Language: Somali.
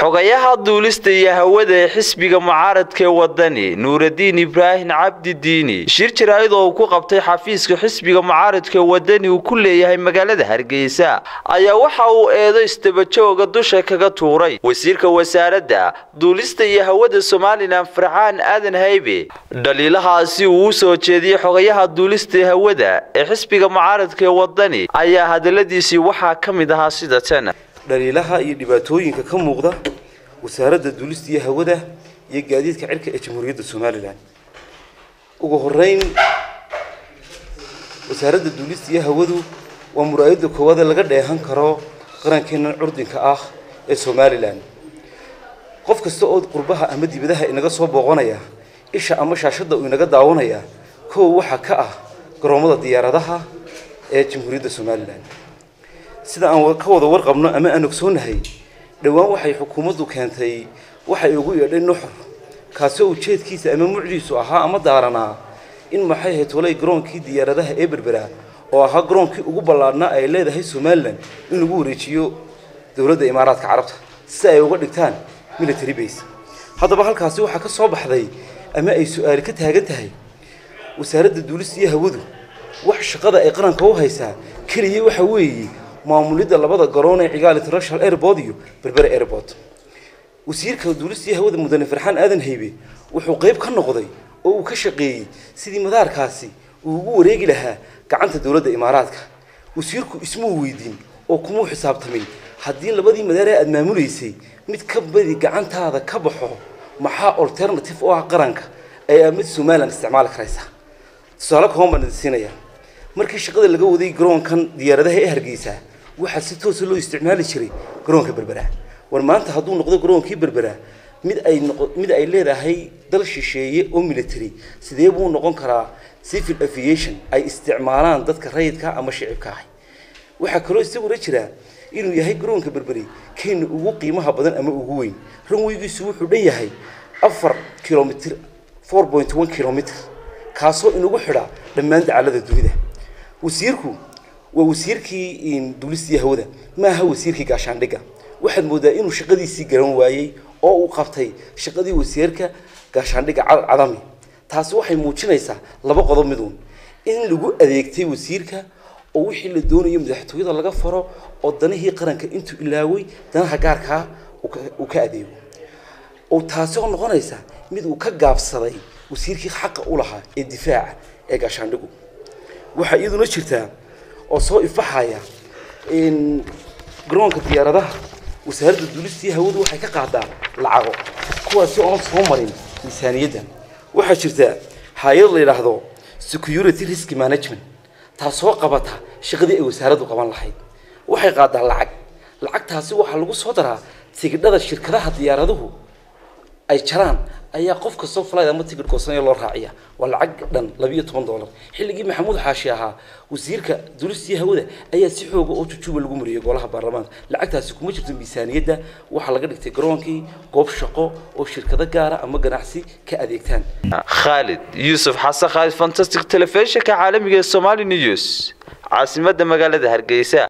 xogayaha duulista iyo hawada ee xisbiga mucaaradka ee wadani nuuradiin ibraahim cabdi diini shir jaraa'id oo uu ku qabtay xafiiska xisbiga mucaaradka ee wadani uu ku leeyahay magaalada hargeysa ayaa waxa uu eedo istabajooga dusha kaga tuuray wasiirka wasaaradda duulista iyo hawada somalilan farxaan aadan haybe dhaliilahaasi uu u soo jeediyey xogayaha duulista ee hawada ee xisbiga mucaaradka ee wadani ayaa hadaladiisii waxaa ka mid ahaa sida tan dhaliilaha iyo dhibaatooyinka ka muuqda wasaaradda duulista iyo hawada iyo gaadiidka cirka ee jamhuuriyadda somalilan ugu horeyn wasaaradda duulista iyo hawadu waa muraayadda koowaade laga dheehan karo qarankeennan curdinka ah ee somalilan qof kasta oo qurbaha ama dibadaha inaga soo booqanaya isha ama shaashadda uu inaga daawanaya kow waxaa ka ah garoomada diyaaradaha ee jamhuuriyadda somalilan sida aan ka wada warqabno ama aan ogsoonahay dhowaan waxay xukuumaddu keentay waxay ugu yeedhay nuxur kaasoo ujeedkiisa ama mucdiisu ahaa ama daaranaa in maxay ahayd tolay garoonkii diyaaradaha ee berbera oo ahaa garoonkii ugu ballaadhnaa ay leedahay somalilan in lagu wareejiyo dowladda imaaraadka carabta si ay uga dhigtaan military base haddaba halkaasi waxaa ka soo baxday ama ay su-aali ka taagan tahay wasaaradda duulista iyo hawadu wax shaqada ay qaranka u haysaa keliya waxa weeye maamulidda labada garoon ee cigaal international airport iyo berbera airport wasiirka duulistii hawada mudane farxaan aadan haybe wuxuu qayb ka noqday oo uu ka shaqeeyey sidii madaarkaasi uu ugu wareegi lahaa gacanta dowladda imaaraadka wasiirku ismuu weydiin oo kumuu xisaabtamin haddii labadii madaar ee aada maamulaysay mid ka badi gacantaada ka baxo maxaa alternative u ah qaranka ee aad mid somalilan isticmaali karaysa tusaale kooban baan idin siinayaa markii shaqada laga waday garoonkan diyaaradaha ee hargeysa waxaa si toosa loo isticmaali jiray garoonka berbera war maanta hadduu noqdo garoonkii berbera mid ay noqo mid ay leedahay dal shisheeye oo military sidee buu noqon karaa civil aviation ay isticmaalaan dadka rayidka ama shicibka ahi waxaa kaloo isaguna jira inuu yahay garoonka berberi kenya ugu qiimaha badan ama ugu weyn ranweygiisu wuxuu dhan yahay afar kilomitr four point one kilomitr kaasoo inagu xidha dhammaan dacalada dunida wasiirku waa wasiirkii duulistii hawada maaha wasiirkii gaashaandhigga waxaad moodaa inuu shaqadiisii garan waayey oo uu qabtay shaqadii wasiirka gaashaandhigga cadami taasi waxay muujinaysaa laba qodob miduun in lagu adeegtay wasiirka oo wixii la doonayo madaxtooyada laga faro oo danihii qaranka intuu ilaaway danaha gaarkaa uu ka adeego oo taasi oo noqonaysa mid uu ka gaabsaday wasiirkii xaqa u lahaa ee difaaca ee gaashaandhigu waxaa iyaduna jirtaa oo soo ifaxaya garoonka diyaaradaha wasaaradda duulistii hawadu waxay ka qaadaa lacago kuwaasi oon soo marin miisaaniyadda waxaa jirta hay-ad la yidhaahdo security risk management taasoo qabata shaqadii ay wasaaraddu qaban lahayd waxay qaadaa lacag lacagtaasi waxaa lagu soo daraa tigidhada shirkadaha diyaaraduhu ay jaraan ayaa qof kastoo flight ama ticket goosanaya loo raaciya waa lacag dhan labiyo toban dollar xilligii maxamuud xaashi ahaa wasiirka duulistii hawada ayaa si xooga oo jujuuba lagu mariyay golaha baarlamaanka lacagtaasi kuma jirto miisaaniyadda waxaa laga dhigtay garoonkii goob shaqo oo shirkado gaara ama ganacsi ka adeegtaan khaalid yuusuf xasan khaalid fantastic telefishinka caalamiga ee somali news caasimadda magaalada hargeysa